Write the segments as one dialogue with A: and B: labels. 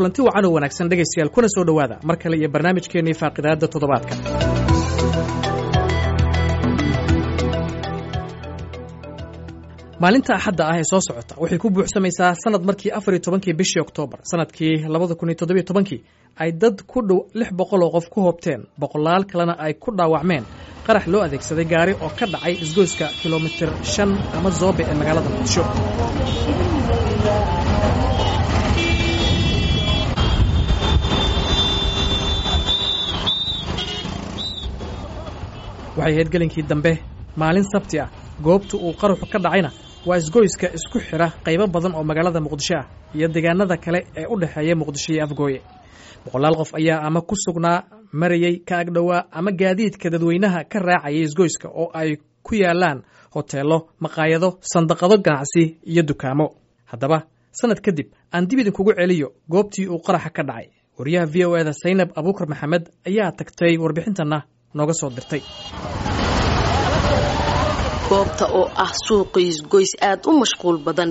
A: kulanti wacan oo wanaagsan dhegaystayaal kuna soo dhowaada mar kale iyo barnaamijkeennii faaqidaadda toddobaadka maalinta axadda ah ee soo socota waxay ku buuxsamaysaa sanad markii afar iyo tobankii bishii oktoobar sanadkii labada kun iyo toddobiyo tobankii ay dad ku dhow lix boqol oo qof ku hoobteen boqolaal kalena ay ku dhaawacmeen qarax loo adeegsaday gaari oo ka dhacay isgoyska kilomitir shan ama zoobe ee magaalada muqdisho waxay ahayd gelinkii dambe maalin sabti ah goobta uu qaraxu ka dhacayna waa isgoyska isku xidha qaybo badan oo magaalada muqdisho ah iyo deegaanada kale ee u dhexeeya muqdisho iyo afgooye boqolaal qof ayaa ama ku sugnaa marayey ka agdhowaa ama gaadiidka dadweynaha ka raacayay isgoyska oo ay ku yaalaan hoteello maqaayado sandaqado ganacsi iyo dukaamo haddaba sanad kadib aan dib idinkugu celiyo goobtii uu qaraxa ka dhacay wariyaha v o eda saynab abuukar maxamed ayaa tagtay warbixintanna nooga soo dirtay
B: goobta oo ah suuqiis goys aada u mashquul badan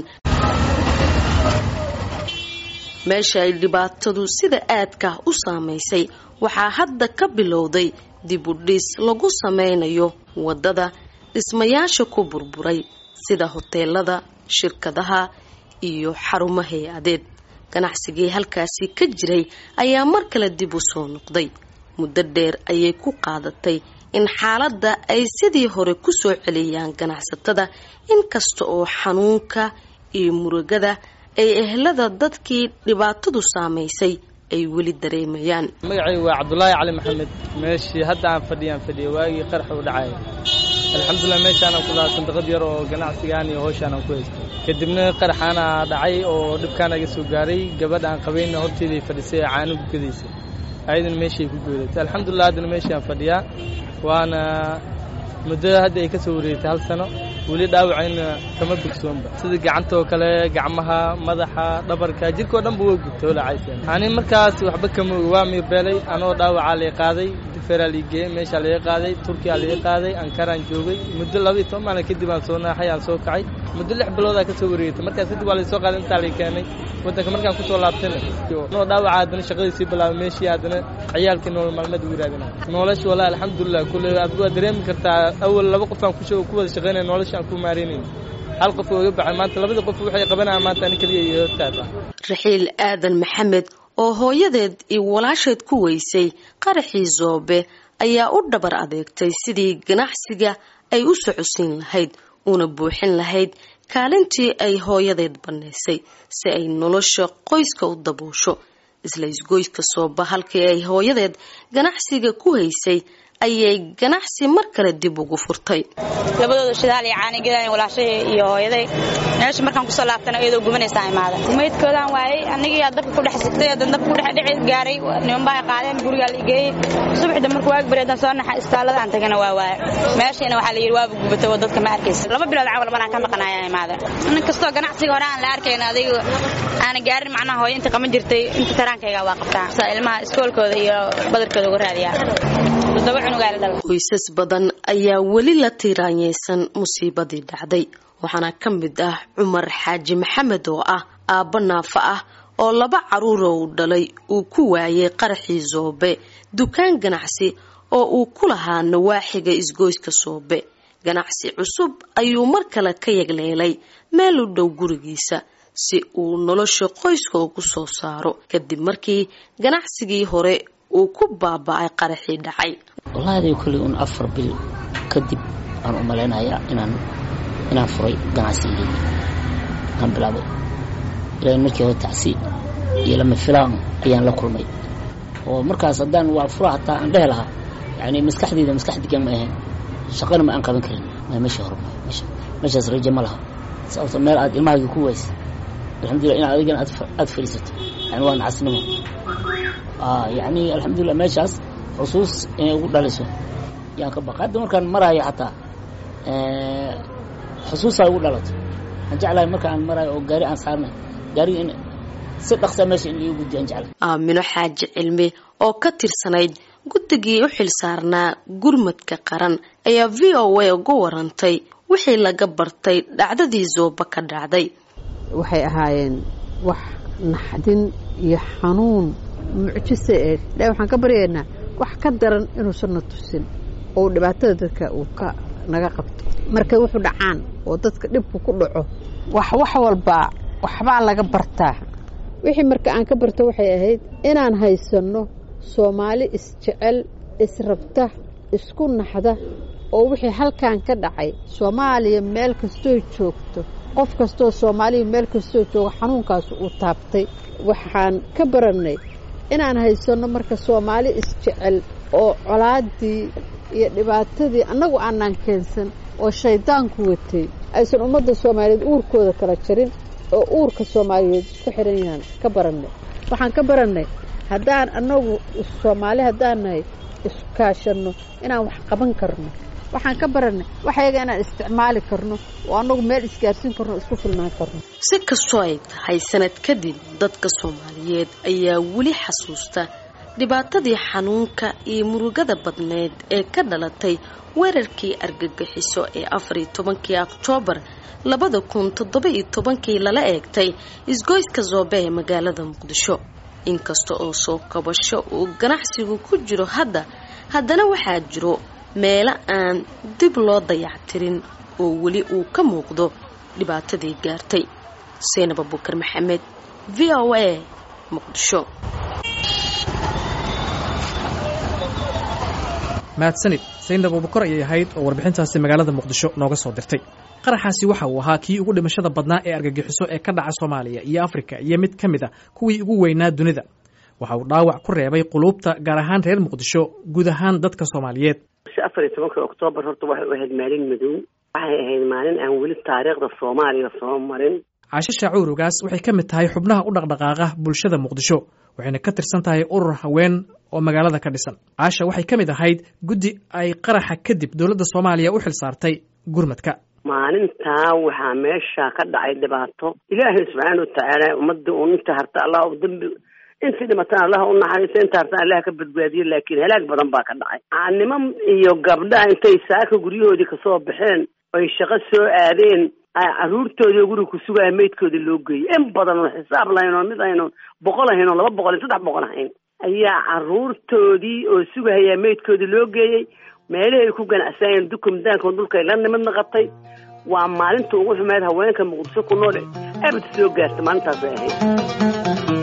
B: meesha ay dhibaatadu sida aadka u saamaysay waxaa hadda ka bilowday dib u dhis lagu sameynayo waddada dhismayaasha ku burburay sida hoteelada shirkadaha iyo xarumo hay-adeed ganacsigii halkaasi ka jiray ayaa mar kale dib u soo noqday muddo dheer ayay ku qaadatay in xaaladda ay sidii hore ku soo celiyaan ganacsatada inkasta oo xanuunka iyo murugada ay ehlada dadkii dhibaatadu saamaysay ay weli dareemayaan
C: magacaygu waa cabdulaahi cali maxamed meeshii hadda aan fadhiyaan fadhiya waagii qaraxa u dhacaya alxamdulilah meeshaanaan ku lahaa sandaqad yar oo ganacsigaan iyo howshaanaan ku haystay kadibna qaraxaana dhacay oo dhibkaana iga soo gaaray gabadha aan qabayna horteeday fadhisay ee caano gukadaysay ayadana meeshay ku goodatay alxamdulilah haddana meeshaan fadhiyaa waana muddo hadda ay ka soo wareegtay hal sano weli dhaawacayna kama bogsoonba sida gacantoo kale gacmaha madaxa dhabarka jirkao dhanba waa gubtay olacayseen ani markaas waxba kama oga waa miirbeelay anoo dhaawacaa lay qaaday diferaa lii geeyey meeshaa laga qaaday turkiyaa laga qaaday ankaraan joogay muddo laba iyo toban maalin kadib aan soo naaxay aan soo kacay muddo lix biloodaa ka soo wareegtay markaas kadib waa laysoo qaaday intaa lay keenay waddanka markaan kusoo laabtayna anoo dhaawaca haddana shaqadii sii bilaabay meeshii haddana ciyaalkii nolol maalmeed ugu raadina nolosha wallahi alxamdulilah kulle adigu waa dareemi kartaa awal laba qof aan ku wada shaqaynaya nolosha aan ku maaraynayn hal qof oo iga baxay maanta labadii qof waxay qabanayaan maanta ani keliya iyo hortaata
B: raxiil aadan maxamed oo hooyadeed iyo walaasheed ku weysay qaraxii zoobe ayaa u dhabar adeegtay sidii ganacsiga ay u socodsiin lahayd una buuxin lahayd kaalintii ay hooyadeed bannaysay si ay nolosha qoyska u daboosho isla isgoyska sooba halkii ay hooyadeed ganacsiga ku haysay ayay ganacsi mar kale dib ugu furtay
D: labadooda shidaal iyo caanigedan walaashahay iyo hooyaday meesha markaan kusoo laabtana iyadoo gubanaysaa imaada maydkoodaan waayey anigii dabka ku dhex sigtay hadan dabka ku dhex dhici gaaray nimanbaa qaadeen gurigaa la igeeyey subaxda marka waag bareedan soo naxa istaalada aan tagana waa waaya meeshiina waxaa la yidhi waaba gubatay oo dadka ma arkaysa laba bilood cawal maraan ka maqanayaa imaada nin kastoo ganacsiga hore aan la arkayn adiga aana gaarin macnaha hooyo inta qaban jirtay inta taraankayga waa qabtaa sa ilmaha iskoolkooda iyo badarkooda uga raadiyaa
B: qoysas badan ayaa weli la tiiraanyeysan musiibadii dhacday waxaana ka mid ah cumar xaaji maxamed oo ah aabbo naafa ah oo laba caruura uu dhalay uu ku waayay qaraxii soobe dukaan ganacsi oo uu ku lahaa nawaaxiga isgoyska soobe ganacsi cusub ayuu mar kale ka yagleelay meel u dhow gurigiisa si uu nolosha qoyska ugu soo saaro kadib markii ganacsigii hore uu ku baaba-ay qaraxii dhacay
E: wallaahi kolley un afar bil kadib aan u malaynayaa inaan inaan furay ganacsigii aan bilaabay ilaa markii hore tacsi iyo lama filaan ayaan la kulmay oo markaas haddaan waa fura hataa aan dhehi lahaa yani maskaxdeyda maskax degan ma ahayn shaqana ma aan qaban karin meesha hore meeshaas rajo ma laha sababto meel aad ilmahaaga ku waysa alxamdulillah inaad adigana aad fadhiisato yani waa nacasnimo yani alxamdulilah meeshaas xusuus inay ugu dhaliso yaan ka baqa hadda markaan maraayo xataa xusuusaa ugu dhalato aan jeclahay marka aan maraayo oo gaari aan saarnay gaariga in si dhaqsaa meesha in liigu guddiyo aan jeclahay
B: aamino xaaji cilmi oo ka tirsanayd guddigii u xil saarnaa gurmadka qaran ayaa v o a uga warantay wixii laga bartay dhacdadii zooba ka dhacday
F: waxay ahaayeen wax naxdin iyo xanuun mucjise eed ilahi waxaan ka baryaynaa wax ka daran inuusan na tusin oo dhibaatada dadka uu ka naga qabto markay wuxuu dhacaan oo dadka dhibku ku dhaco wax wax walbaa waxbaa laga bartaa wixii marka aan ka barto waxay ahayd inaan haysanno soomaali isjecel israbta isku naxda oo wixii halkan ka dhacay soomaaliya meel kastoo joogto qof kastoo soomaaliya meel kastoo jooga xanuunkaas uu taabtay waxaan ka barannay inaan haysanno marka soomaali isjecel oo colaaddii iyo dhibaatadii annagu aanaan keensan oo shayddaanku watay aysan ummadda soomaaliyeed uurkooda kala jarin oo uurka soomaaliyeed isku xihan yahaan ka barannay waxaan ka barannay haddaan annagu soomaali haddaan nahay iskaashanno inaan wax qaban karno waxaan ka barannay waxyaga inaan isticmaali karno oo annagu meel isgaarsiin karno isku filnaan karno
B: si kastoo ay tahay sanad kadib dadka soomaaliyeed ayaa weli xasuusta dhibaatadii xanuunka iyo murugada badneed ee ka dhalatay weerarkii argagixiso ee afariyo tobankii oktoobar labada kun toddoba-iyo tobankii lala eegtay isgoyska zoobe ee magaalada muqdisho inkasta oo soo kabasho uu ganacsigu ku jiro hadda haddana waxaa jiro meelo aan dib loo dayactirin oo weli uu ka muuqdo dhibaatadii gaartay seynab abukar maxamed v o a muqdisho
A: mahadsanid saynab abubakar ayay ahayd oo warbixintaasi magaalada muqdisho nooga soo dirtay qaraxaasi waxa uu ahaa kii ugu dhimashada badnaa ee argagixiso ee ka dhaca soomaaliya iyo afrika iyo mid ka mid a kuwii ugu weynaa dunida waxa uu dhaawac ku reebay quluubta gaar ahaan reer muqdisho guud ahaan dadka soomaaliyeed
G: afar iyo tobanka oktoobar horta waxay u ahayd maalin madow waxay ahayd maalin aan weli taariikhda soomaaliya soo marin
A: caashe shaacuurugaas waxay ka mid tahay xubnaha u dhaqdhaqaaqa bulshada muqdisho waxayna ka tirsan tahay urur haween oo magaalada ka dhisan caasha waxay ka mid ahayd guddi ay qaraxa kadib dowladda soomaaliya u xil saartay gurmadka
G: maalintaa waxaa meesha ka dhacay dhibaato ilaahay subxaana watacaala ummadda uun inta harta allah u dambi intii dhimatana allah u naxariiso inta hartana allah ka badbaadiyo laakiin halaag badan baa ka dhacay niman iyo gabdhaha intay saaka guryahoodii kasoo baxeen oy shaqo soo aadeen caruurtoodii guriga ku sugaya meydkooda loo geeyay in badan oo xisaab lahayn oo mid aynu boqol ahayn oo laba boqol iyo saddex boqol ahayn ayaa caruurtoodii oo sugahayaa meydkoodii loo geeyey meelihii ay ku ganacsanayeen dukumdaanka dhulkay la nimid naqatay waa maalinta ugu xumeed haweenka muqdisho ku nool abad soo gaarta maalintaasay ahayd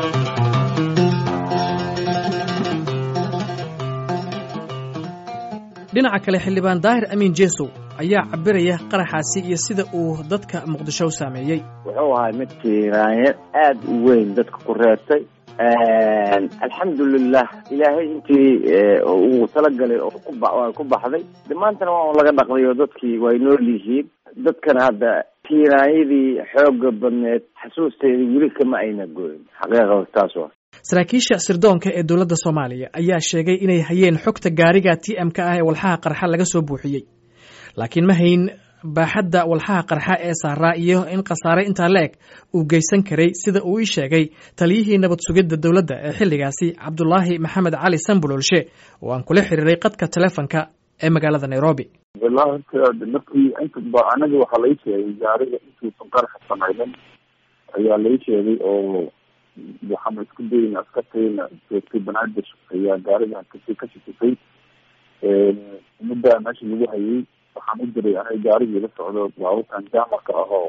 A: dhinaca kale xildhibaan daahir amiin jeesow ayaa cabiraya qaraxaasi iyo sida uu dadka muqdisho u saameeyey
H: wuxuu ahay mid kiiraanye aad u weyn dadka ku reertay alxamdulilah ilaahay intii uu talagalay oo ku baxday de maantana waa laga dhaqday oo dadkii way nool yihiin dadkana hadda kiiraanyadii xooga badneed xasuusteedii weli kama ayna goyn xaqiiqada taas waa
A: saraakiisha sirdoonka ee dowladda soomaaliya ayaa sheegay inay hayeen xogta gaariga t m ka ah ee walxaha qarxa laga soo buuxiyey laakiin ma hayn baaxadda walxaha qarxa ee saaraa iyo in khasaare intaa la eg uu geysan karay sida uu ii sheegay taliyihii nabad sugidda dowladda ee xilligaasi cabdulaahi maxamed cali sambulolshe oo aan kula xiriiray qadka telefonka ee magaalada nairobi
I: wallahi horta markii inta anaga waxaa lai sheegay gaariga intuusan qaraxa samaynin ayaa lai sheegay oo waxaana isku dayna askartayna joogtay banaadir ayaa gaarigan kasi ka shakisay muddaa meesha lagu hayay waxaan u diray aniga gaarigii la socdo baabuurkan jaamarka ahoo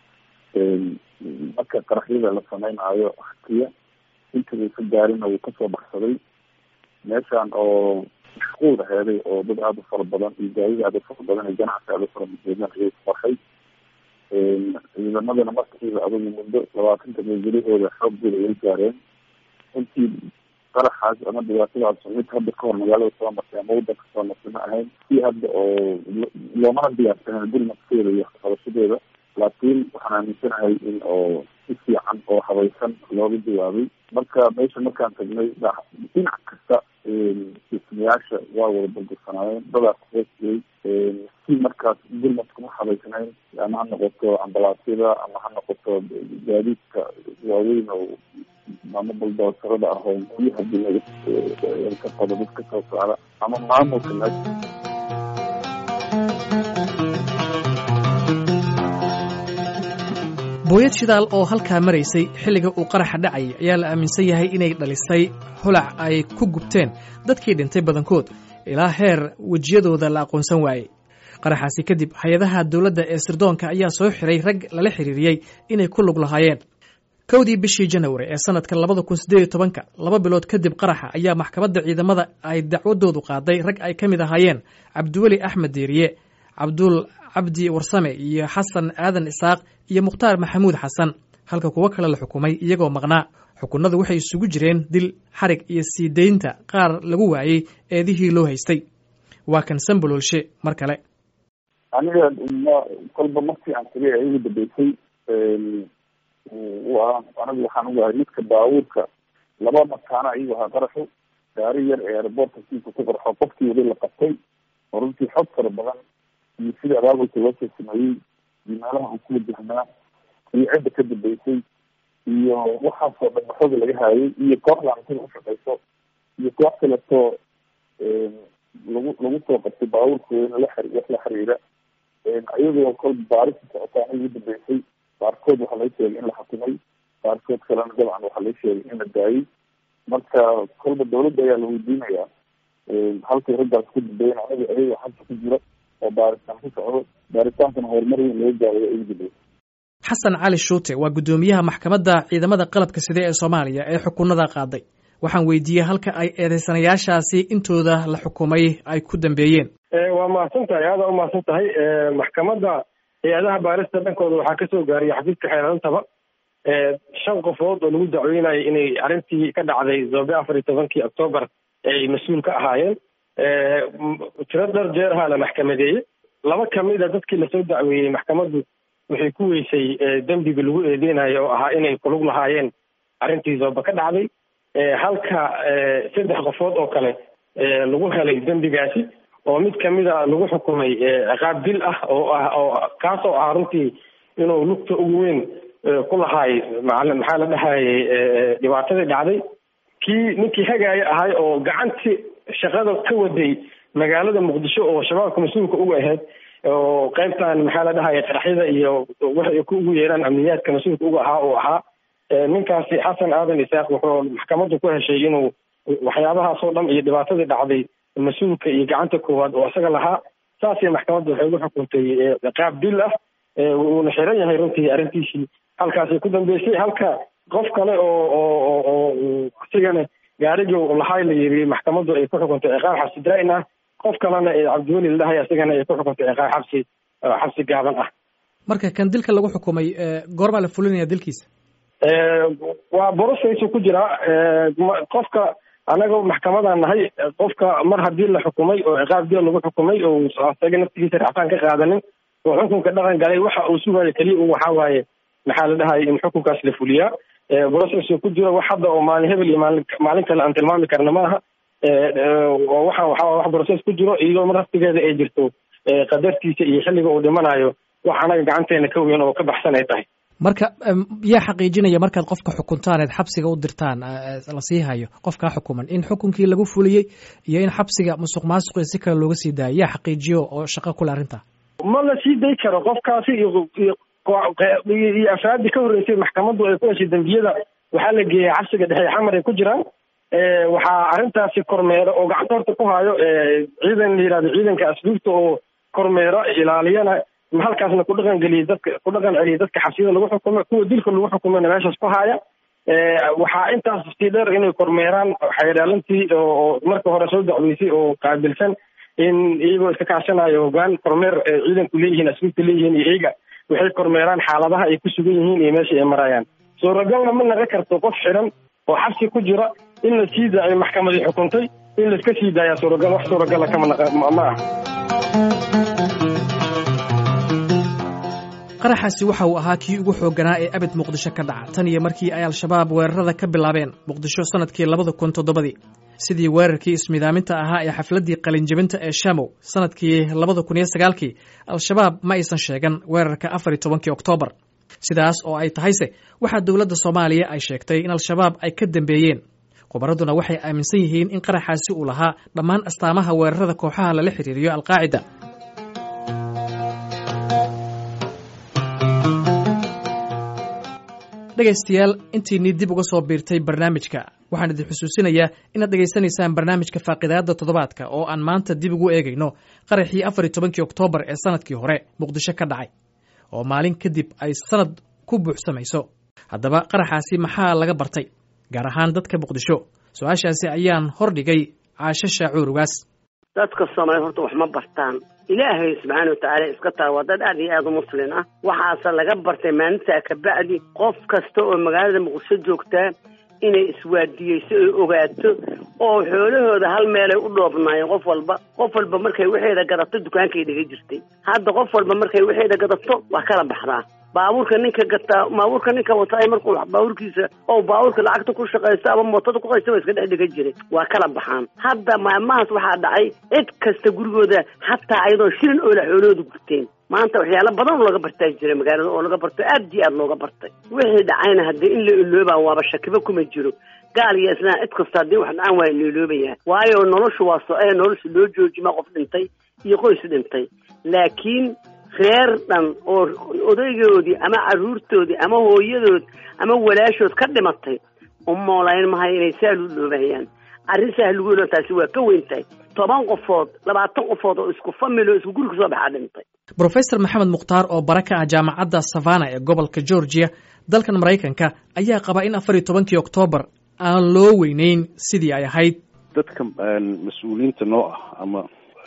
I: marka qaraxyada la sameynaayo hakiya intii ka gaarina wuu kasoo baxsaday meeshan oo mashquul aheeday oo dad aada u fara badan iyo gaarida aada u fara badan iyo ganacsi aada u fara badan ayay qorxay ciidamadana markiiba adugu muddo labaatanta meegelihooda xooggooda ay gaareen intii qaraxaas ama dhibaatadaas mid hadda kahor magaalada soo martay ama wadanka soo martay ma ahayn si hadda oo loomana diyaarsanen gurmadkeeda iyo qabashadeeda laakiin waxaan aaminsanahay in oo si fiican oo habaysan looga jawaabay marka meesha markaan tagnay dhinac kasta dhismayaasha waa wada baldursanaayeen dadaa kuhoosiyey si markaas gurmadka ma habaysnayn ama ha noqoto ambalaasyada ama ha noqoto gaadiidka waaweyn oo ama baldoosarada ah oo guryaha dinaga ka qodo dad ka soo socda ama maamulka meesha
A: booyad shidaal oo halkaa maraysay xilliga uu qaraxa dhacayay ayaa la aaminsan yahay inay dhalisay holac ay ku gubteen dadkii dhintay badankood ilaa heer wejiyadooda la aqoonsan waayey qaraxaasi kadib hay-adaha dowladda ee sirdoonka ayaa soo xiray rag lala xiriiriyey inay ku lug lahaayeen kowdii bishii janawari ee sanadka labada kun siddeed iyo tobanka laba bilood kadib qaraxa ayaa maxkamadda ciidamada ay dacwadoodu qaaday rag ay ka mid ahaayeen cabdiweli axmed diiriye cabdul cabdi warsame iyo xasan aadan isaaq iyo mukhtaar maxamuud xasan halka kuwo kale la xukumay iyagoo maqnaa xukunadu waxay isugu jireen dil xarig iyo sii daynta qaar lagu waayey eedihii loo haystay waa kan sambololshe mar kale
I: aniga kolba markii aan tagay ee igu dambeysay waa anigu waxaan ugahay midka baabuurka laba makaana ayuu ahaa qaraxu gaari yar ee airboortka siisa ku qarxo qofkii weli la qabtay oo runtii xog fara badan iyo sida abaabulka loo soo sameeyey iyo meelaha uu ku wajahnaa iyo cidda ka dambeysay iyo waxaasoo dhan xooga laga haayay iyo kooxdan sida ushaqeyso iyo koox kaleto lagu lagu soo qabtay baabuurkooda la xiri wax la xiriira iyagoo kolba baarista socotaa ugu dambeysay qaarkood waxaa laga sheegay in la xakumay qaarkood kalena dabcan waxaa laga sheegay in la daayay marka kolba dawladda ayaa la weydiinayaa halkay raggaas ku dambeeyen anaga ayaga xabsa ku jira oo baaritaan ku socdo baaritaankana horumar weyn laga gaarayo ugu dambeysay
A: xasan cali shuute waa guddoomiyaha maxkamadda ciidamada qalabka side ee soomaaliya ee xukunada qaaday waxaan weydiiyey halka ay eedeysanayaashaasi intooda la xukumay ay ku dambeeyeen
J: waa mahadsan tahay aada u mahadsan tahay maxkamadda hay-adaha baarista dhankooda waxaa kasoo gaariyay xafiiska xeerantaba shan qofood oo lagu dacweynayo inay arrintii ka dhacday zobe afar iyo tobankii octoobar ay mas-uul ka ahaayeen tiro dhar jeer ahaa la maxkamadeeyey laba kamid a dadkii lasoo dacweeyey maxkamaddu waxay ku weysay dembiga lagu eedeynayo oo ahaa inay kulug lahaayeen arrintii zoobe ka dhacday halka saddex qofood oo kale lagu helay dembigaasi oo mid kamida lagu xukumay ciqaab dil ah oo ah oo kaasoo ah runtii inuu lugta ugu weyn ku lahaay maxaa la dhahayay dhibaatadii dhacday kii ninkii hagaaya ahay oo gacantii shaqada ka waday magaalada muqdisho oo shabaabka mas-uulka uga ahayd oo qaybtan maxaa la dhahaya qaraxyada iyo waxay ku ugu yeeraan amniyaadka mas-uulka uga ahaa oo ahaa ninkaasi xasan aadan isaaq wuxuu maxkamaddu ku heshay inuu waxyaabahaasoo dhan iyo dhibaatadii dhacday mas-uulka iyo gacanta koowaad oo isaga lahaa saasay maxkamaddu waxay ugu xukuntay qaab dil ah wuuna xiran yahay runtii arrintiisii halkaasay ku dambeysay halka qof kale oo oo oo isigana gaariga lahay la yiri maxkamaddu ay ku xukuntay ciqaab xabsi daa'in ah qof kalena ee cabdiweli ladhahay isigana ay ku xukuntay ciqaab xabsi xabsi gaaban ah
A: marka kan dilka lagu xukumay goormaa la fulinaya dilkiisa
J: waa borosaysu ku jiraa qofka anaga maxkamadaan nahay qofka mar haddii la xukumay oo ciqaab dil lagu xukumay oo isaga naftigiisa racfaan ka qaadanin oo xukunka dhaqan galay waxa uu sugayo keliya u waxaa waaye maxaa la dhahaya in xukunkaas la fuliyaa brocessu ku jiro wax hadda oo maalin hebel iyo maalin maalin kale aan tilmaami karna maaha waxaan waxaa wax broces ku jiro iyadoo mar naftigeeda ay jirto qadartiisa iyo xilliga uu dhimanayo wax anaga gacanteena ka weyn oo ka baxsan ay tahay
A: marka yaa xaqiijinaya markaad qofka xukuntaan eed xabsiga u dirtaan la sii hayo qofkaa xukuman in xukunkii lagu fuliyey iyo in xabsiga musuq maasuqi si kale looga sii daayo yaa xaqiijiyo oo shaqo kule arrinta
J: ma la sii day karo qofkaasi iyo iyo afraadii ka horreysay maxkamaddu ay ku heshay dembiyada waxaa la geeyay xabsiga dhexe xamar ay ku jiraan waxaa arrintaasi kormeero oo gacanta horta ku hayo ciidan la yihahdo ciidanka asluubta oo kormeero ilaaliyana halkaasna ku dhaqan geliyay dadka ku dhaqan celiyay dadka xabsiyada lagu xukumo kuwa dilka lagu xukumana meeshaas ku haya waxaa intaas sii dheer inay kormeeraan xeerdhaalantii oo marka hore soo dacweysay oo qaabilsan in iyagoo iska kaashanayo hogaan kormeer ciidanku leeyihiin asluubta leeyihiin iyo iyaga waxay kormeeraan xaaladaha ay ku sugan yihiin iyo meesha ay marayaan suuragalna ma naga karto qof xiran oo xabsi ku jira in la sii daayo maxkamadii xukuntay in laiska sii daaya suuragal wax suuragala kama ma ah
A: qaraxaasi waxa uu ahaa kii ugu xoogganaa ee abid muqdisho ka dhaca tan iyo markii ay al-shabaab weerarada ka bilaabeen muqdisho sannadkii labada kun toddobadii sidii weerarkii ismidaaminta ahaa ee xafladdii qalinjebinta ee shamow sannadkii labada kun iyo sagaalkii al-shabaab ma aysan sheegan weerarka afar iyo tobankii oktoobar sidaas oo ay tahayse waxaa dowladda soomaaliya ay sheegtay in al-shabaab ay ka dambeeyeen khubaraduna waxay aaminsan yihiin in qaraxaasi uu lahaa dhammaan astaamaha weerarada kooxaha lala xiriiriyo alqaacida dhegaystayaal intiinii dib uga soo biirtay barnaamijka waxaan idin xusuusinayaa inaad dhegaysanaysaan barnaamijka faaqidaadda toddobaadka oo aan maanta dib ugu eegayno qaraxii afar iyo tobankii oktoobar ee sanadkii hore muqdisho ka dhacay oo maalin kadib ay sanad ku buuxsamayso haddaba qaraxaasi maxaa laga bartay gaar ahaan dadka muqdisho su-aashaasi ayaan hordhigay caasho shaacuur ugaas
G: dadka soomaaliya horta wax ma bartaan ilaahay subxaana watacaala iska taa waa dad aad iyo aad u muslin ah waxaase laga bartay maalintaa kabacdi qof kasta oo magaalada muqdisho joogtaa inay iswaadiyeyso oy ogaato oo xoolahooda hal meelay u dhoobnaayeen qof walba qof walba markay waxeeda gadato dukaankay dhiga jirtay hadda qof walba markay waxeeda gadato waa kala baxdaa baabuurka ninka gataa baabuurka ninka wataay markuu baabuurkiisa oo baabuurka lacagta ku shaqaysto ama mootada ku qaysta waa iska dhex dhiga jiray waa kala baxaan hadda maalmahaas waxaa dhacay cid kasta gurigooda xataa ayadoo shilin oola xoolahooda gurteen maanta waxyaalo badan oo laga bartaa jira magaalada oo laga barto aad iyo aad looga bartay wixii dhacayna haddii in la iloobaa waaba shakiba kuma jiro gaal iyo islaan cid kasta haddii wax dhacaan waa la iloobayaa waayo noloshu waa so-ee nolosha loo joojima qof dhintay iyo qoys dhintay laakiin reer dhan oo odaygoodii ama carruurtoodii ama hooyadood ama walaashood ka dhimatay u moolayn mahayo inay saal u dhoobayaan arrin sahlugoona taasi waa ka weyn tahay toban qofood labaatan qofood oo isku famil oo isku guri kasoo baxaa dhintay
A: brofesor maxamed mukhtaar oo bara ka ah jaamacadda savana ee gobolka georgia dalkan maraykanka ayaa qaba in afar iyo tobankii oktoobar aan loo weyneyn sidii ay ahayd
K: dadka mas-uuliyiinta noo ah ama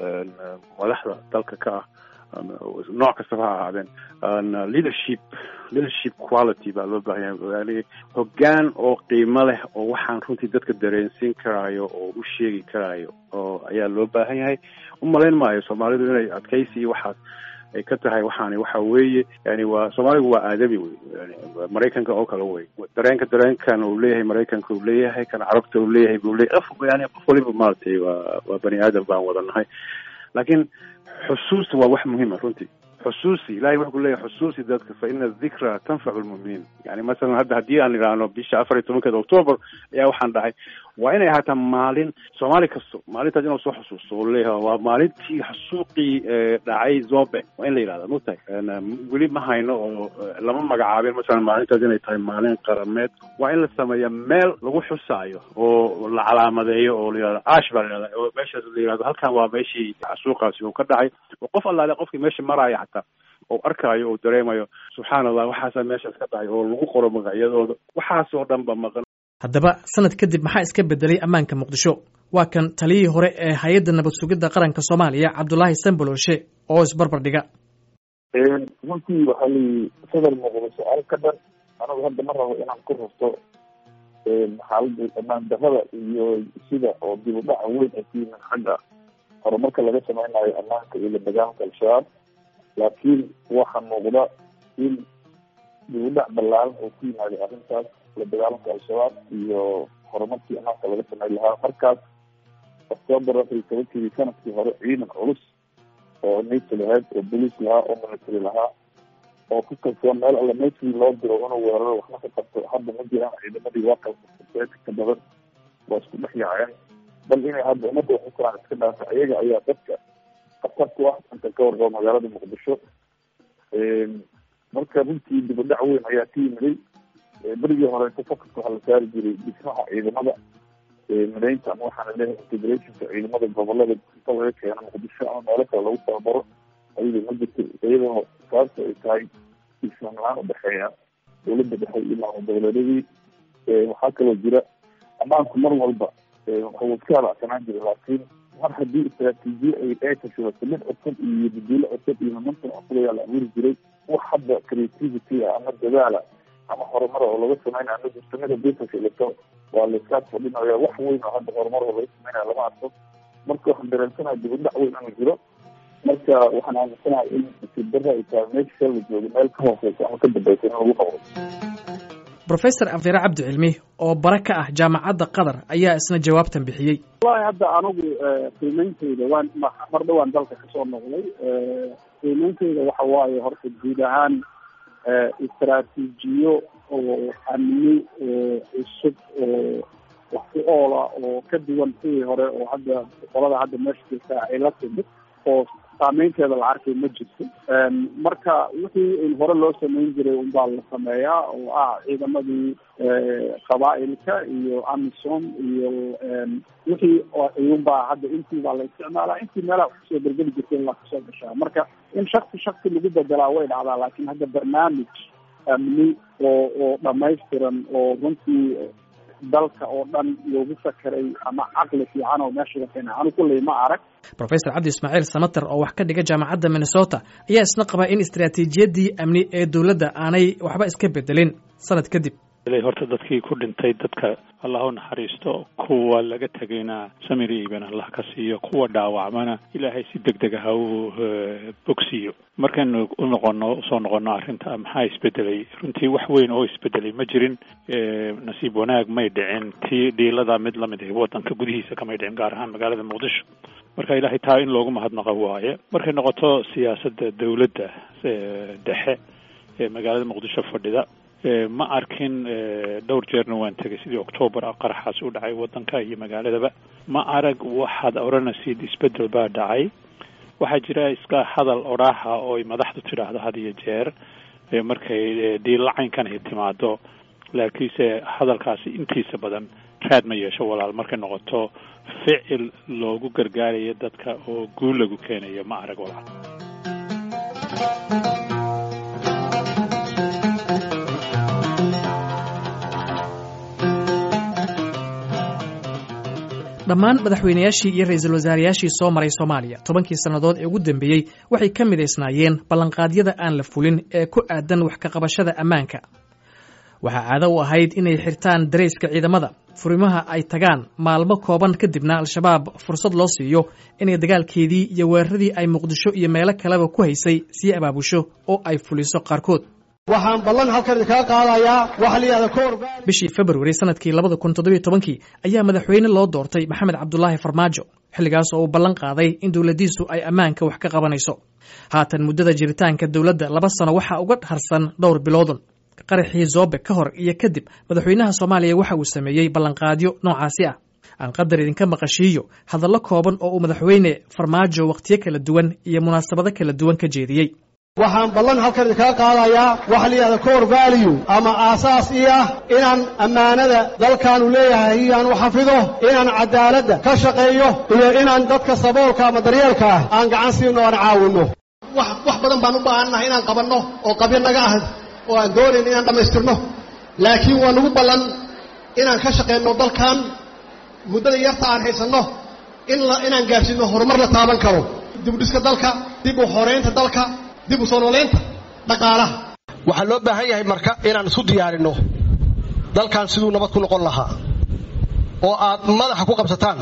K: madaxda dalka ka ah nooc kastaba ha ahaadeen leadership leadership quality baa loo baahan yahay hoggaan oo qiimo leh oo waxaan runtii dadka dareensiin karaayo oo u sheegi karaayo oo ayaa loo baahan yahay u malayn maayo soomaalidu inay adkaysi iyo waxaas ay ka tahay waxaani waxa weeye yani waa soomaaligu waa aadami wey maraykanka oo kale wey dareenka dareenkan uu leeyahay maraykanka uu leeyahay kan carabta uu leeyahay buu leeyahay qof yani qof waliba maaragtay waa waa bani aadam baan wada nahay laakiin xusuusta waa wax muhiima runtii xusuusi ilahay wuxuu ku leeyahay xusuusi dadka fa ina dikra tanfacu lmuminiin yani masalan hadda haddii aan idhaahno bisha afar iyo tobankeeda octoober ayaa waxaan dhahay waa inay ahaataa maalin soomaali kasto maalintaas inuu soo xusuusto oo leeyahay waa maalintii xasuuqii dhacay zobe waa in la yidhahda mugtahay weli ma hayno oo lama magacaabin masalan maalintaas inay tahay maalin qarameed waa in la sameeya meel lagu xusaayo oo la calaamadeeyo oo la yihahdo ash baa la yihahda oo meeshaas la yihahdo halkan waa meeshii xasuuqaasi uu ka dhacay oo qof allaale qofkii meesha maraya xataa oo arkaayo oo dareemayo subxaana allah waxaasaa meeshaas ka dhacay oo lagu qoro magacyadooda waxaas oo dhan ba maqan
A: haddaba sanad kadib maxaa iska bedelay ammaanka muqdisho waa kan taliyihii hore ee hay-adda nabad sugidda qaranka soomaaliya cabdulaahi sambolooshe oo isbarbar dhiga
I: runtii waxaa layi sadar muqdisho arka dhan anigu hadda ma rabo inaan ku rurto xaaladda ammaan darrada iyo sida oo dib u dhaca weyn ay ku yimin xagga horumarka laga sameynayo ammaanka iyo la dagaalanka al-shabaab laakiin waxaa muuqda in dib u dhac ballaaran oo ku yimaada arrintaas la dagaalanka al-shabaab iyo horumarkii ammaanka laga sameyn lahaa markaas octoobar afar iyo tobankii sanadkii hore ciidan culus oo navy lahayd oo bolice lahaa oo military lahaa oo ku kalsoon meel alla navy loo diro inuu weeraro waxna ka qabto hadda ma jiraan ciidamadii waa kalka badan waa isku dhex yaaceen bal inay hadda ummadda waxu karaan iska dhaafa iyaga ayaa dadka khatar ku ah inta ka warqabo magaalada muqdisho marka runtii dib u dhac weyn ayaa ka yimiday berigii horeeto focuska waxaa la saari jiray dhismaha ciidamada mideynta ama waxaana leeyahay integrationka ciidamada gobolada inta laga keeno muqdisho ama meelo kale lagu tababaro ayadoo ma jirto iyadoo sababta ay tahay islaan la-aan udhexeeya dowladda dhexe iyo maamul goboleedyadii waxaa kaloo jira ammaanku mar walba wuxuu iska halacsanaan jiray laakiin mar haddii istraatiijiye ay ay tashidato mid cusub iyo baduulo cusub iyo momentum cusub ayaa la abuuri jiray wax hadda creativity ah ama dadaala ama horumar oo laga sameynaya ama justamada business ilato waa laiskaas fadhinaya wax weyn oo hadda horumar oo laga sameynaya lama arko marka waxaan dareensanaya dib u dhac weyn inuu jiro marka waxaan aaminsanahay in sibdara ay tahay meesha la joogo meel ka hooseysa ama ka dambeysa in lagu noqdo
A: brofesor afdire cabdi cilmi oo bara ka ah jaamacadda qatar ayaa isna jawaabtan bixiyey
L: wallahi hadda anigu qiimeynteyda waan mar dhawaan dalka kasoo noqday qiimeynteyda waxa waaye horta guud ahaan istraatiijiyo oo amni cusub oo wax ku oola oo ka duwan sidii hore oo hadda qolada hadda meesha jirta ay la timid oo saameynteeda la arkay ma jirto marka wixii in hore loo sameyn jiray unbaa la sameeyaa oo ah ciidamadii qabaa'ilka iyo amisom iyo wixii iyunbaa hadda intii baa la isticmaalaa intii meelaha kusoo bergeli jirtay in la kusoo gashaa marka in shaksi shaksi lagu bedelaa way dhacdaa laakiin hadda barnaamij amni oo oo dhamaystiran oo runtii dalka oo dhan loogu fakeray ama caqli fiican oo meesha ka keena anu kulley ma arag
A: professor cabdi ismaaciil samater oo wax ka dhiga jaamacadda minnesota ayaa isna qaba in istaraatiijiyadii amni ee dowladda aanay waxba iska bedelin sanad kadib
M: horta dadkii ku dhintay dadka allah u naxariisto kuwa laga tegayna samir iiban allah ka siiyo kuwa dhaawacmana ilaahay si deg deg ah u bogsiiyo markaynu u noqono usoo noqono arrinta maxaa isbedelay runtii wax weyn oo isbedelay ma jirin nasiib wanaag may dhicin tii dhiilada mid lamid ah waddanka gudihiisa kamay dhicin gaar ahaan magaalada muqdisho marka ilaahay taa in loogu mahadnaqo waaye markay noqoto siyaasadda dowladda dhexe ee magaalada muqdisho fadhida ma arkin dhowr jeerna waan tegay sidii octoobar ah qaraxaas u dhacay waddanka iyo magaaladaba ma arag waxaad odhanaysid isbedel baa dhacay waxaa jira iska hadal odhaaha oo ay madaxdu tidhaahdo had iyo jeer markay dhiillacaynkan ay timaado laakiinse hadalkaasi intiisa badan raad ma yeesho walaal markay noqoto ficil loogu gargaarayo dadka oo guul lagu keenayo ma arag walaal
A: dhammaan madaxweynayaashii iyo ra-iisul wasaarayaashii soo maray soomaaliya tobankii sannadood ee ugu dambeeyey waxay ka midaysnaayeen ballanqaadyada aan la fulin ee ku aadan wax ka qabashada ammaanka waxaa caado u ahayd inay xirtaan darayska ciidamada furimaha ay tagaan maalmo kooban kadibna al-shabaab fursad loo siiyo inay dagaalkeedii iyo weeraradii ay muqdisho iyo meelo kaleba ku haysay sii abaabusho oo ay fuliso qaarkood
N: waxaan ballan halkan idinkaga qaadayaa waxa la yidhahda koor
A: bishii februari sanadkii labada kun toddobiyo tobankii ayaa madaxweyne loo doortay maxamed cabdulaahi farmaajo xilligaas oo uu ballan qaaday in dowladdiisu ay ammaanka wax ka qabanayso haatan muddada jiritaanka dowladda laba sano waxaa uga harsan dhowr biloodun qaraxii zoobe ka hor iyo kadib madaxweynaha soomaaliya waxa uu sameeyey ballanqaadyo noocaasi ah aan qadar idinka maqashiiyo hadallo kooban oo uu madaxweyne farmaajo wakhtiyo kala duwan iyo munaasabado kala duwan ka jeediyey
N: waxaan ballan halkan idinkaga qaadayaa waxa la yidhahda core value ama aasaas ii ah inaan ammaanada dalkaanu leeyahay iyaan u xafido inaan cadaaladda ka shaqeeyo iyo inaan dadka saboolka ama daryeelka ah aan gacan siino aan caawinno wax wax badan baan u baahannahay inaan qabanno oo qabyo naga ah oo aan doonayn inaan dhammaystirno laakiin waa nagu ballan inaan ka shaqayno dalkan muddada yarta aan haysanno in inaan gaarsiino horumar la taaban karo dib u dhiska dalka dib u xoreynta dalka dib u soo nooleynta dhaqaalaha waxaa loo baahan yahay marka inaan isu diyaarinno dalkan siduu nabad ku noqon lahaa oo aad madaxa ku qabsataan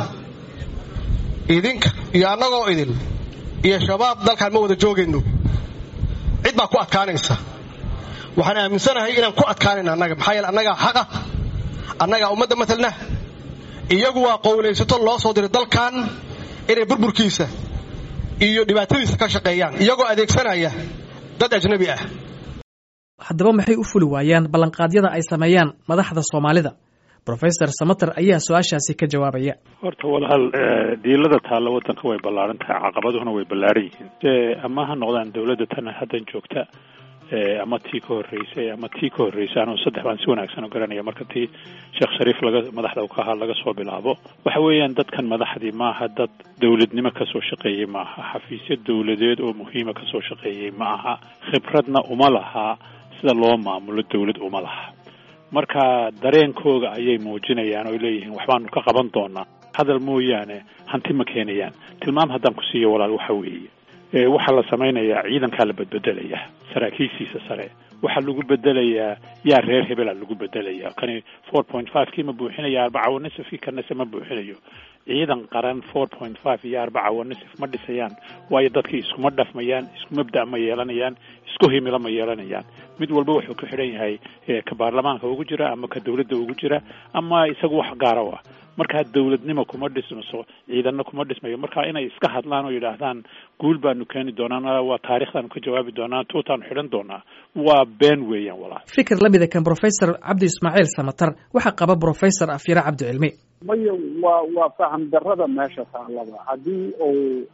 N: idinka iyo annagoo idin iyo shabaab dalkaan ma wada joogayno cid baa ku adkaanaysa waxaan aaminsanahay inaan ku adkaanayna annaga maxaa yeele annagaa xaqa annagaa ummadda matalna iyagu waa qowlaysato loo soo diray dalkan inay burburkiisa iyo dhibaatadiisa ka shaqeeyaan iyagoo adeegsanaya dad ajnabi ah
A: haddaba maxay u fuli waayaan ballanqaadyada ay sameeyaan madaxda soomaalida rofesor samater ayaa su-aashaasi ka jawaabaya
M: horta walaal diilada taalla waddanka way ballaaran tahay caqabaduhuna way ballaaran yihiin ama ha noqdaan dowladda tan haddan joogta ama tii ka horreysay ama tii ka horreysay anuu saddex baan si wanaagsan u garanaya marka tii sheekh shariif laga madaxda ka ahaa laga soo bilaabo waxa weeyaan dadkan madaxdii maaha dad dowladnimo kasoo shaqeeyey maaha xafiisyo dowladeed oo muhiima kasoo shaqeeyey ma aha khibradna uma laha sida loo maamulo dowlad uma laha marka dareenkooga ayay muujinayaan oo leeyihiin waxbaanu ka qaban doonaa hadal mooyaane hanti ma keenayaan tilmaam haddaan ku siiyo walaal waxa weeye waxaa la samaynayaa ciidankaa la bedbedelayaa saraakiishiisa sare waxaa lagu bedelayaa yaa reer hebela lagu bedelayaa kani four point five kii ma buuxinaya arbaca wanisifkii kanase ma buuxinayo ciidan qaran four point five iyo arbaca wanisif ma dhisayaan waayo dadkii iskuma dhafmayaan isku mabda' ma yeelanayaan isku himilo ma yeelanayaan mid walba wuxuu ku xidhan yahay ka baarlamaanka ugu jira ama ka dowladda ugu jira ama isagu wax gaara u ah markaa dowladnimo kuma dhismaso ciidanna kuma dhismayo marka inay iska hadlaan oo yidhaahdaan guul baanu keeni doonaa waa taarikhdaanu ka jawaabi doonaa tuutaanu xidhan doonaa waa been weeyaan walaal
A: fikir la mida kan professor cabdi ismaaciil samatar waxaa qaba professor afyare cabdi cilmi
L: maya waa waa faham darrada meesha taalada haddii uu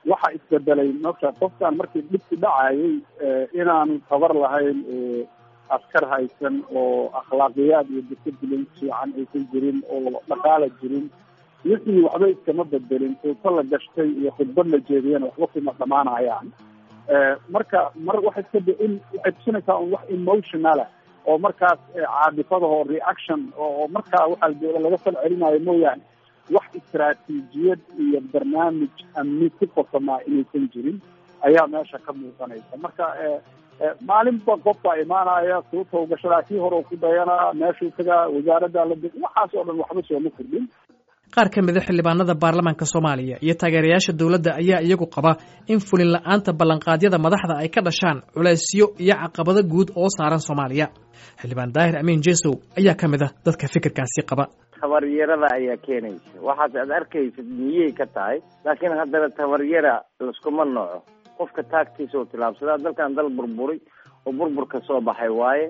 L: waxa isbedelay marka qofkan markii dhibki dhacayay inaanu tabar lahayn oo askar haysan oo akhlaaqiyaad iyo discipline fiican aysan jirin oo dhaqaala jirin wixii waxba iskama bedelin tuuto la gashtay iyo khudbad la jeediyana waxba kuma dhamaanayaan marka mar waxay iska in waxay tusinaysaa un wax emotionala oo markaas caadifadaho reaction oo markaa waxaa laga fal celinayo mooyaane wax istaraatiijiyad iyo barnaamij amni ku qosamaa inaysan jirin ayaa meesha ka muuqanaysa marka maalinba qofbaa imaanaya suuta gashadaa kii hore ku dayanaa meeshuu tagaa wasaaradda la waxaas oo dhan waxba sooma kordhin
A: qaar ka mida xildhibaanada baarlamaanka soomaaliya iyo taageerayaasha dowladda ayaa iyagu qaba in fulin la-aanta ballanqaadyada madaxda ay ka dhashaan culaysyo iyo caqabado guud oo saaran soomaaliya xildhibaan daahir amiin jesow ayaa ka mid a dadka fikirkaasi qaba
H: tabaryarada ayaa keenaysa waxaas aad arkaysid miyay ka tahay laakiin haddana tabaryara laskuma nooco qofka taagtiisa oo tilaabsadaa dalkan dal burburay oo burburka soo baxay waaye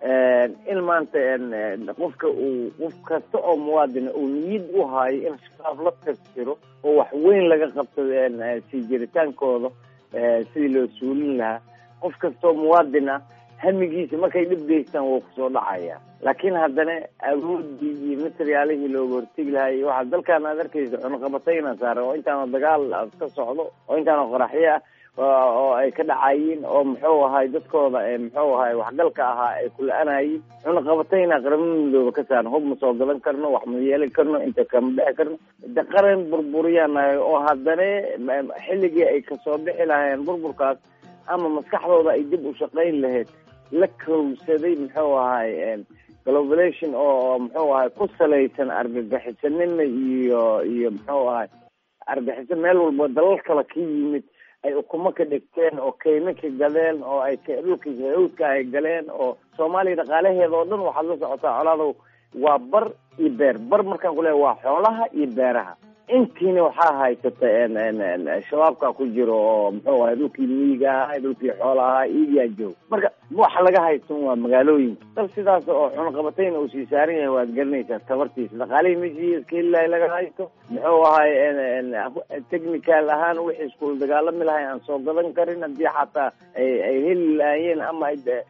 H: in maanta qofka uu qof kasta oo muwaadina uu niyad u haayo in shabaab la tirtiro oo wax weyn laga qabto sii jiritaankooda sidii loo suulin lahaa qof kasta oo muwaadin ah hamigiisa markay dhib geystaan wuu kusoo dhacaya laakiin haddana awoodii iyo materiaalihii looga hortegi lahaa iyo waxaa dalkan aad arkaysa cunaqabatayna saaran oo intaana dagaal ka socdo oo intaana qoraxyo ah oo ay ka dhacayiin oo muxuu ahay dadkooda muxuu ahay waxgalka ahaa ay kula-anayiin cunaqabatayna qaramada midooba ka saaran hub ma soo gadan karno wax ma yeelan karno inta kama dhexi karno de qaran burburiyanahay oo haddana xilligii ay kasoo bixi lahaayeen burburkaas ama maskaxdooda ay dib u shaqayn lahayd la kowsaday muxuu ahay globulation oo muxuu ahay ku salaysan argagixisanima iyo iyo muxuu ahay argaxiso meel walba dalal kale ka yimid ay ukumo ka dhigteen oo kaymo ka galeen oo ay dhulka hawdka ay galeen oo soomaaliya dhaqaalaheeda oo dhan waxaad la socotaa colaadow waa bar iyo beer bar markaan kuleeya waa xoolaha iyo beeraha intiina waxaa haysata shabaabka ku jiro oo muxuu ahay dhulkii miyiga ahaa dhulkii xoola ahaa iyaa joog marka waxa laga haysan waa magaalooyinka dal sidaas oo cunaqabatayna uu sii saaran yahay waad garanaysaa tabartiisa dhaqaalihii meshii iska helilahay laga haysto muxuu ahay technical ahaan wixii iskula dagaalami lahay aan soo gadan karin haddii xataa ay ay heli lahaayeen ama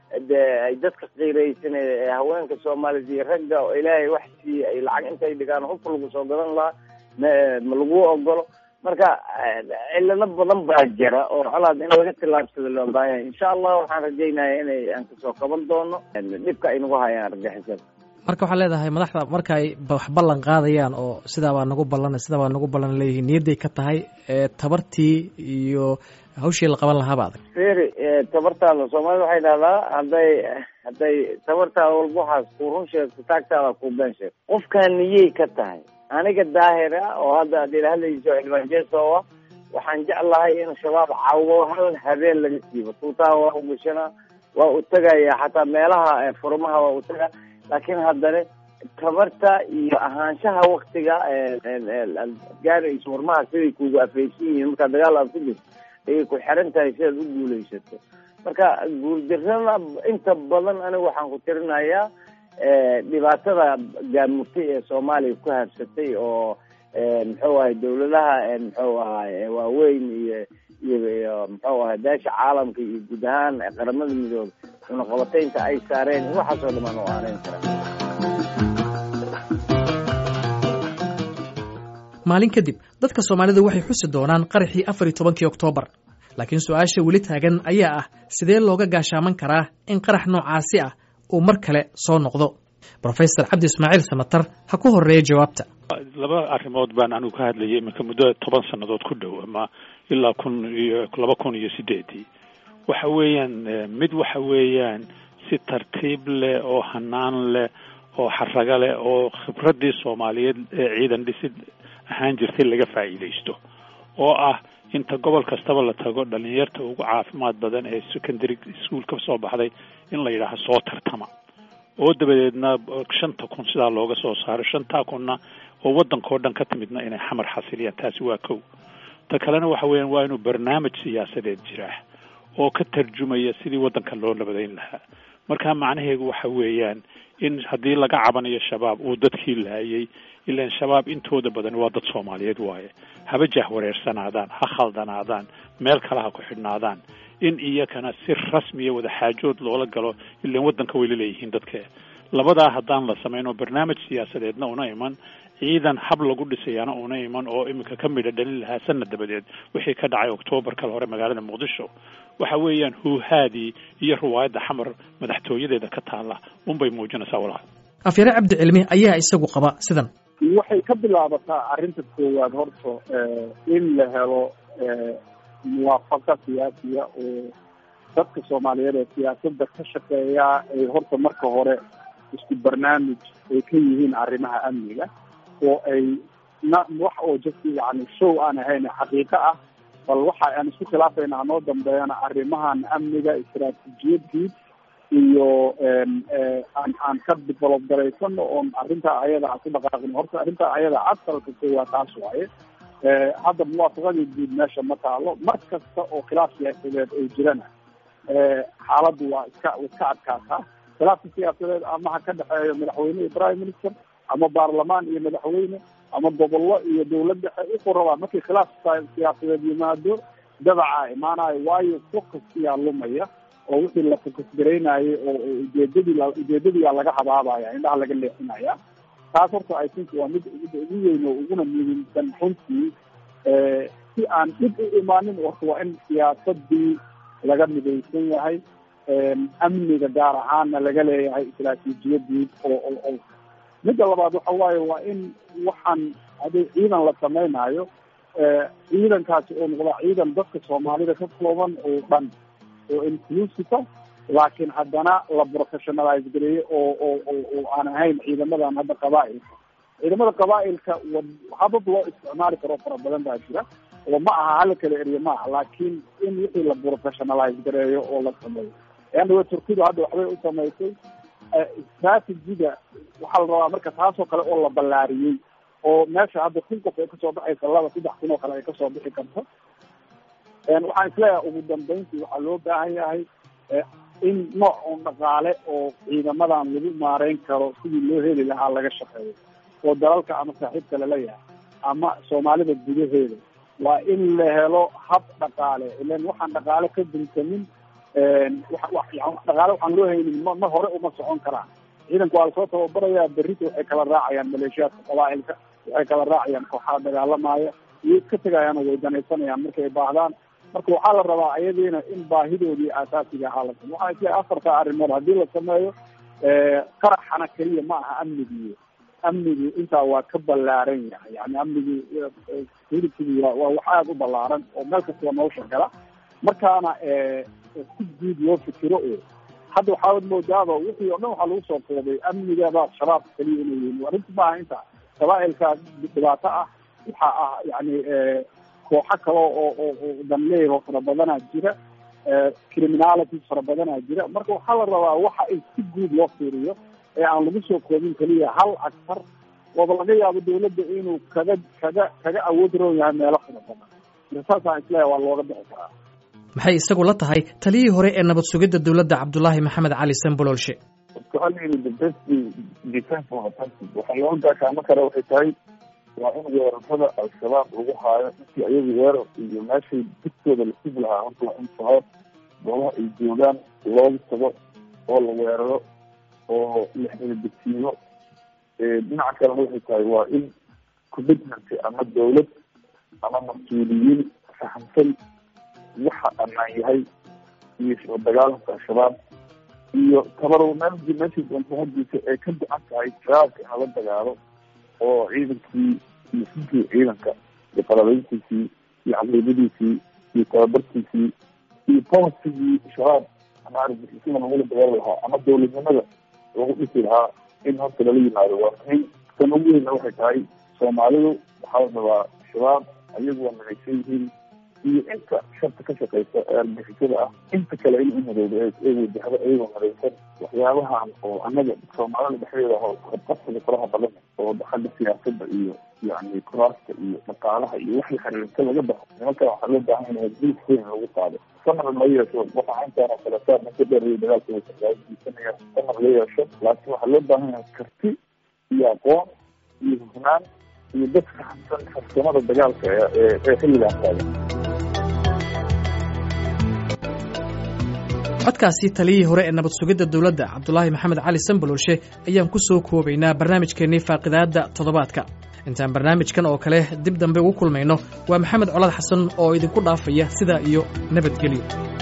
H: ay dadka qiiraysan haweenka soomaaliyed iyo ragga oo ilaahay wax siiye ay lacag intay dhigaan hubka lagu soo gadan lahaa ma lagu ogolo marka cilado badan baa jira oo colaad in laga tillaabsado loo baahanya insha allah waxaan rajaynaya inay aan kasoo qaban doono dhibka ay nagu hayaan argixisada
A: marka waxaa leedahay madaxda marka ay wax ballan qaadayaan oo sidaa baa nagu ballan sidaa baa nagu ballan leeyihiin niyadday ka tahay tabartii iyo hawshii la qaban lahaaba adag
H: feri tabartaada soomaalida waxay dhahdaa hadday hadday tabartaada walba waxaas ku run sheegto taagtaada ku been sheegto qofkaan niyey ka tahay aniga daahir ah oo hadda ad ila hadlayso xildhibaan jesoa waxaan jeclahay in shabaab cawo hal habeen laga siibo tuutaha waa u gashanaa waa u tegaya xataa meelaha furmaha waa u tagaa laakiin haddana tabarta iyo ahaanshaha waktiga gaarayso warmaha siday kugu afaysan yihiin markaa dagaal aad ku jirto ayay ku xiran tahay sidaad u guulaysato marka guuldarrada inta badan aniga waxaan ku tirinayaa dhibaatada gaamurtay ee soomaaliya ku habsatay oo muxuu ahay dawladaha muxuu ahay waaweyn iyo iyo muxuu ahay beesha caalamka iyo guud ahaan qaramada midoobe cunaqabataynta ay saareen waxaasoo dhamaan u aanayn karaa
A: maalin kadib dadka soomaalida waxay xusi doonaan qaraxii afar iyo tobankii oktoobar laakiin su-aasha weli taagan ayaa ah sidee looga gaashaaman karaa in qarax noocaasi ah uu mar kale soo noqdo rofesor cabdi ismaaciil samatar ha ku horeeya jawaabta
M: laba arrimood baan anigu ka hadlayay iminka muddo toban sannadood ku dhow ama ilaa kun iyo laba kun iyo sideedii waxa weeyaan mid waxa weeyaan si tartiib leh oo hanaan leh oo xarago leh oo khibraddii soomaaliyeed ee ciidan dhisid ahaan jirtay laga faa'iidaysto oo ah inta gobol kastaba la tago dhalinyarta ugu caafimaad badan ee secondary school ka soo baxday in la yidhaaho soo tartama oo dabadeedna shanta kun sidaa looga soo saaro shantaa kunna oo waddankao dhan ka timidna inay xamar xasiliyaan taasi waa kow ta kalena waxa weeyaan waa inuu barnaamij siyaasadeed jiraa oo ka tarjumaya sidii waddanka loo nabadayn lahaa marka macnaheedu waxa weeyaan in haddii laga cabanayo shabaab uu dadkii laayay ilaan shabaab intooda badan waa dad soomaaliyeed waaye haba jahwareersanaadaan ha khaldanaadaan meel kale ha ku xidhnaadaan in iyakana si rasmiya wada xaajood loola galo ilaan waddanka way la leeyihiin dadka labadaa haddaan la samayn oo barnaamij siyaasadeedna una iman ciidan hab lagu dhisayaana una iman oo iminka ka midha dhalin lahaa sanad dabadeed wixii ka dhacay oktoobar kale hore magaalada muqdisho waxa weeyaan huuhaadii iyo riwaayadda xamar madaxtooyadeeda ka taalla unbay muujinaysaa walaal
A: afyare cabdi cilmi ayaa isagu qaba sidan
L: waxay ka bilaabataa arrinta koowaad horta in la helo muwaafaqa siyaasiya oo dadka soomaaliyeed ee siyaasadda ka shaqeeya ay horta marka hore isku barnaamij ay ka yihiin arrimaha amniga oo ay na wax oo just yani show aan ahayn xaqiiqo ah bal waxa aan isku khilaafayna hanoo dambeeyana arrimahan amniga istaraatiijiyad guud iyo aan aan ka develop garaysano oon arrintaa ayada aan ku dhaqaaqin horta arrintaa ayada asalka koowaad taas waaye hadda muwaafaqadii guud meesha ma taalo mar kasta oo khilaaf siyaasadeed ay jirana xaaladdu waa iska iska adkaataa khilaafka siyaasadeed ama ha ka dhexeeyo madaxweyne iyo prime minister ama baarlamaan iyo madaxweyne ama gobollo iyo dawlad dhexe wuxuu rabaa markii khilaaf siyaasadeed yimaado dabacaa imaanayo waayo focuskiyaa lumaya oo wixii la focus garaynayay oo ujeedadii ujeedadiyaa laga habaabaya indhaha laga leexinaya taas horta i think waa mid midda ugu weyn oo uguna muhiimsan runtii si aan dhib u imaanin horta waa in siyaasadii laga midaysan yahay amniga gaar ahaana laga leeyahay istaraatiijiyadii oo oo oo midda labaad waxa waaye waa in waxaan haddii ciidan la samaynayo ciidankaasi oo noqda ciidan dadka soomaalida ka kooban oo dhan oo inclusive laakiin haddana la professionalize gareeyo oo oo oo oo aan ahayn ciidamadan hadda qabaailka ciidamada qabaailka habab loo isticmaali karo fara badan baa jira oo ma aha hala kala eriyo ma aha laakiin in wixii la professionalize gareeyo oo la sameeyo andawa turkidu hadda waxbay u samaysay strategiga waxaa la rabaa marka taasoo kale oo la ballaariyey oo meesha hadda kun qof ay kasoo baxaysa laba saddex kun oo kale ay kasoo bixi karto waxaan isleeyahay ugu dambeyntii waxaa loo baahan yahay in nooc oo dhaqaale oo ciidamadan lagu maareyn karo sidii loo heli lahaa laga shaqeeyo oo dalalka ama saaxiibka lala yahay ama soomaalida gudaheeda waa in la helo hab dhaqaale ilan waxaan dhaqaale ka dunsamin dhaqaale waxaan loo haynin ma ma hore uma socon karaan ciidanka waa lasoo tababarayaa berrita waxay kala raacayaan maleeshiyaadka qabaailka waxay kala raacayaan kooxaha dagaalamaya iyo iska tegayaan oo way danaysanayaan markay baahdaan marka waxaa la rabaa ayadiina in baahidoodii aasaasiga ahaa la sameyo waxaa isleeyahay afarta arrimood haddii la sameeyo qaraxana keliya ma aha amnigii amnigii intaa waa ka ballaaran yahay yani amnigii hilibkii waa waa wax aada u ballaaran oo meel kastaba nolosha gala markaana si guud loo fikiro oo hadda waxaad moodaaba wixii o dhan waxaa lagu soo koobay amnigaba shabaabka keliya inay yihiin arrinta maaha inta qabaailka dhibaato ah waxaa ah yani kooxo kale oo oo oo danleer oo fara badanaa jira criminality fara badanaa jira marka waxaa la rabaa waxa in si guud loo fiiriyo ee aan lagu soo koobin keliya hal actar ooba laga yaabo dawladda inuu kaga kaga kaga awood roon yahay meelo fara badan marka saasaan isleeyahay waa looga bixi karaa
A: maxay isagu la tahay taliyihii hore ee nabad sugidda dowladda cabdulaahi maxamed cali sanbololshe
I: waxaa loo gaashaamo kara waxay tahay waa in weerarada al-shabaab lagu haayo intii ayagu weerar iyo meeshay digtooda la sugi lahaa horta waa in shabaab goobaha ay joogaan loogu tago oo la weeraro oo la xeladegsiiyo dhinaca kalena waxay tahay waa in commitment ama dawlad ama mas-uuliyiin fahamsan waxa ammaan yahay iyo soo dagaalanka al-shabaab iyo tabarow meel meeshii doonto hadiisa ee ka go-an tahay shabaabka in lala dagaalo oo ciidankii iyo sinkii ciidanka iyo qalabeyntiisii iyo caqiidadiisii iyo tababarkiisii iyo polisigii shabaab ama argixisada lagula dagaali lahaa ama dawladnimada lagu dhisi lahaa in horta lala yimaado waa muhiim tan ugu weyna waxay tahay soomaalidu waxaa la rabaa shabaab ayagu waa midaysan yihiin iyo inta sharta ka shaqeysa ee argixisada ah inta kale in umadooda ee wajahdo iyagoo midaysan waxyaabahan oo annaga soomaalida dhexdeeda ho qabqabsiga faraha badan oo xagga siyaasada iyo yani kuraasta iyo dhaqaalaha iyo waxay xiriirta laga baxo nimankan waxaa loo baahan yahay dil weyn lagu qaado samar la yeesho waxa intaan oo kale saa ninka dheer dagaalka waysanaya samar la yeesho laakiin waxaa loo baahan yahay karti iyo aqoon iyo hufnaan iyo dad fahamsan farsamada dagaalka ee ee xilligan taagan
A: codkaasi taliyihii hore ee nabad sugidda dowladda cabdulaahi maxamed cali sambaloolshe ayaan ku soo koobaynaa barnaamijkeennii faaqidaadda toddobaadka intaan barnaamijkan oo kale dib dambe ugu kulmayno waa maxamed colaad xasan oo idinku dhaafaya sidaa iyo nabadgelyo